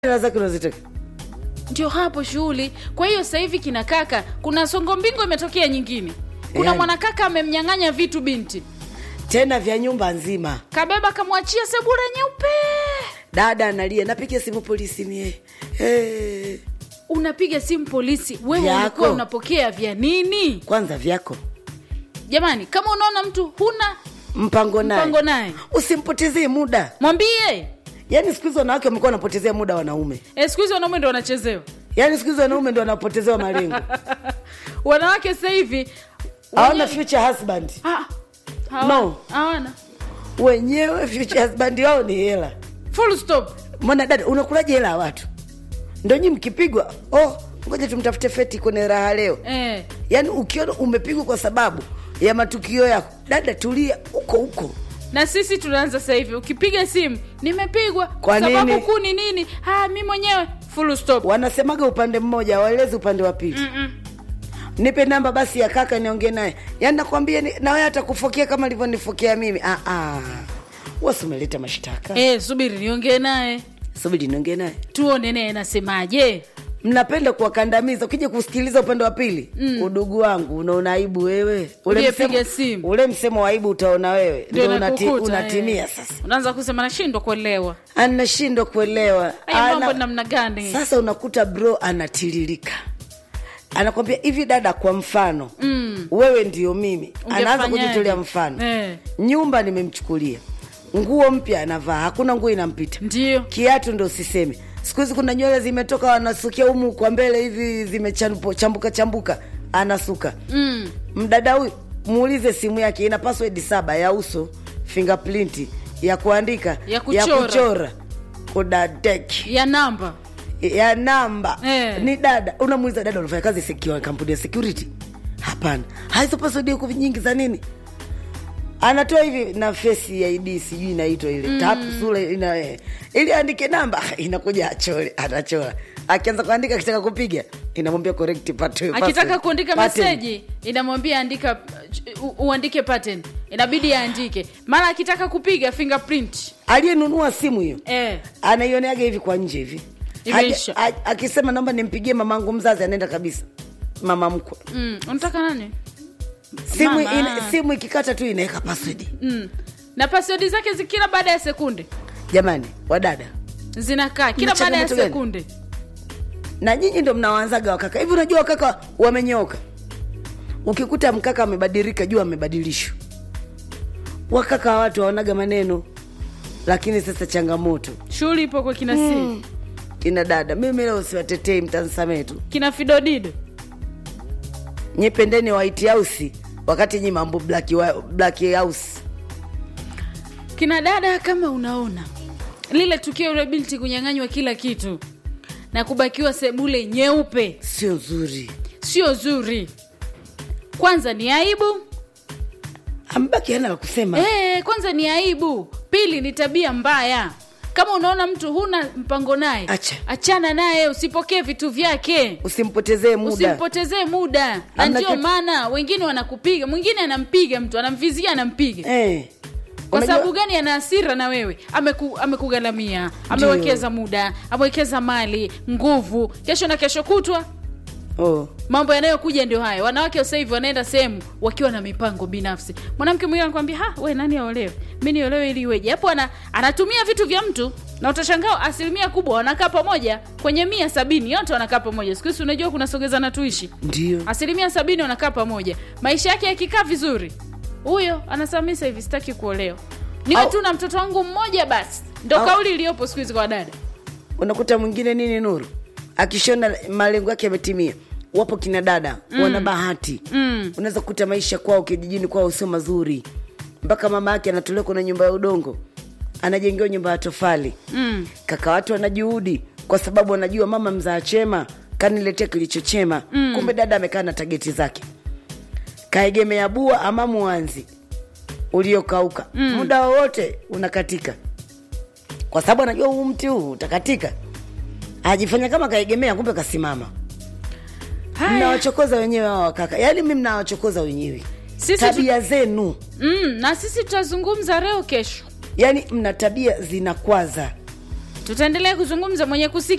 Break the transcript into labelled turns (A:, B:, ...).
A: hela zake unazitaka
B: ndio hapo shughuli kwa hiyo sasa hivi kina kaka kuna songo mbingo imetokea nyingine kuna
A: Yani.
B: mwanakaka amemnyang'anya vitu binti
A: tena vya nyumba nzima
B: kabeba kamwachia sebure nyeupe
A: dada analia napiga simu polisi mie hey.
B: unapiga simu polisi wewe
A: Vyako.
B: ulikuwa unapokea vya nini
A: kwanza vyako
B: jamani kama unaona mtu huna
A: mpango naye
B: mpango naye
A: usimpotezee muda
B: mwambie
A: yaani siku hizi wanawake wamekuwa wanapotezea muda wanaume
B: e, siku hizi wanaume ndo wanachezewa
A: yaani siku hizi wanaume ndo wanapotezewa malengo
B: wanawake sasa hivi
A: hawana
B: wenyewe-
A: future husband
B: Ah, hawana-
A: No.
B: hawana
A: wenyewe future husband wao ni hela
B: full stop
A: mwana dada unakulaje hela ya watu ndo nyi mkipigwa oh ngoja tumtafute feti kwenye raha leo
B: eh.
A: yaani ukiona umepigwa kwa sababu ya matukio yako dada tulia huko huko
B: na sisi tunaanza sasa hivi ukipiga simu nimepigwa
A: Kwa
B: sababu
A: nini?
B: kuu ni nini ah, mi mwenyewe full stop
A: wanasemaga upande mmoja waelezi upande wa pili
B: Mm-mm.
A: nipe namba basi ya kaka niongee naye yaani nakwambia ni- nawe atakufokea kama alivyonifokea mimi ah, ah. wasi umeleta mashtaka
B: eh, subiri niongee naye
A: subiri niongee naye
B: tuone naye nasemaje
A: mnapenda kuwakandamiza ukija kusikiliza upande wa pili mm. udugu wangu unaona aibu wewe
B: Uliyepiga
A: msemo,
B: simu.
A: ule msemo wa aibu utaona wewe
B: Ndio
A: ndio unati,
B: nakukuta,
A: unatimia
B: eh.
A: sasa
B: unaanza kusema nashindwa kuelewa
A: anashindwa kuelewa
B: haya mambo
A: Ana-
B: namna gani
A: sasa unakuta bro anatiririka anakwambia hivi dada kwa mfano
B: Mm.
A: wewe ndio mimi anaanza
B: Ungefanyaje?
A: kujitolea mfano
B: Eh.
A: nyumba nimemchukulia nguo mpya anavaa hakuna nguo inampita
B: ndio
A: kiatu ndo usiseme siku hizi kuna nywele zimetoka wanasukia humu kwa mbele hivi zimechambuka chambuka anasuka
B: mm.
A: mdada huyu muulize simu yake ina password saba ya uso fingerprint ya kuandika
B: Ya kuchora.
A: ya kuchora kudadeki
B: ya namba
A: ya namba
B: Eh.
A: ni dada unamuuliza dada unafanya kazi secure kampuni ya security hapana haizo password huko nyingi za nini anatoa hivi na face ya id sijui inaitwa ile mm. tap sura ina eh, ili andike namba inakuja achore anachora akianza kuandika akitaka kupiga inamwambia correct pat-
B: akitaka
A: password.
B: kuandika
A: Pattern.
B: meseji inamwambia andika u- uandike pattern inabidi aandike mara akitaka kupiga fingerprint
A: aliyenunua simu hiyo
B: eh.
A: anaioneaga hivi kwa nje hivi
B: Imeisha.
A: Haja- a- akisema naomba nimpigie mamangu mzazi anaenda kabisa mama mkwe
B: mm. unataka nani
A: simu,
B: Mama.
A: ina, simu ikikata tu inaweka password
B: mm. na paswodi zake zi- kila baada ya sekunde
A: jamani wadada
B: zinakaa kila
A: Mna
B: baada ya
A: changamoto gani?
B: sekunde
A: na nyinyi ndo mnawaanzaga wakaka hivi unajua wakaka wamenyoka ukikuta mkaka amebadilika jua amebadilishwa wakaka wa watu waonaga maneno lakini sasa changamoto
B: shughuli ipo kwa kina mm.
A: kina dada mimi leo siwatetei mtansamee tu
B: kina fidodido
A: nyependeni white house wakati nyi mambo black, wa- black house
B: kina dada kama unaona lile tukio ule binti kunyang'anywa kila kitu na kubakiwa sebule nyeupe
A: sio nzuri
B: sio zuri kwanza ni aibu
A: ambaki hana la kusema
B: e, kwanza ni aibu pili ni tabia mbaya kama unaona mtu huna mpango naye
A: Acha.
B: achana naye usipokee vitu vyake
A: usimpotezee muda
B: usimpotezee muda na
A: Hamna
B: ndio
A: kitu-
B: maana wengine wanakupiga mwingine anampiga mtu anamvizia anampiga
A: eh.
B: kwa
A: Unajua-
B: sababu gani ana hasira na wewe Ameku, amekugharamia amewekeza muda amewekeza mali nguvu kesho na kesho kutwa
A: oh.
B: mambo yanayokuja ndio hayo wanawake sasa hivi wanaenda sehemu wakiwa na mipango binafsi mwanamke mwingine anakwambia ha we nani aolewe mi niolewe ili iweje hapo ana, anatumia vitu vya mtu na utashangaa asilimia kubwa wanakaa pamoja kwenye mia sabini yote wanakaa pamoja siku hizi unajua kuna sogeza na tuishi
A: ndio
B: asilimia sabini wanakaa pamoja maisha yake yakikaa vizuri huyo anasema mi sahivi sitaki kuolewa niwe
A: Au-
B: tu na mtoto wangu mmoja basi ndo
A: Au-
B: kauli iliyopo siku hizi kwa dada
A: unakuta mwingine nini nuru akishona malengo yake yametimia wapo kina dada mm. wana bahati
B: mm.
A: unaweza kukuta maisha kwao kijijini kwao sio mazuri mpaka mama yake anatolewa kuna nyumba ya udongo anajengewa nyumba ya tofali
B: Mm.
A: kaka watu wana juhudi kwa sababu wanajua mama mzaa chema kaniletea kilicho chema mm. kumbe dada amekaa na tageti zake kaegemea bua ama mwanzi uliokauka mm. muda wowote unakatika kwa sababu anajua huu mti huu utakatika ajifanya kama kaegemea kumbe kasimama
B: Haya.
A: mnawachokoza wenyewe hawa wakaka yaani mi mnawachokoza wenyewe
B: Sisi tu-
A: tabia zenu
B: mm, na sisi tutazungumza leo kesho
A: yaani mna tabia zinakwaza
B: tutaendelea kuzungumza mwenye kusikia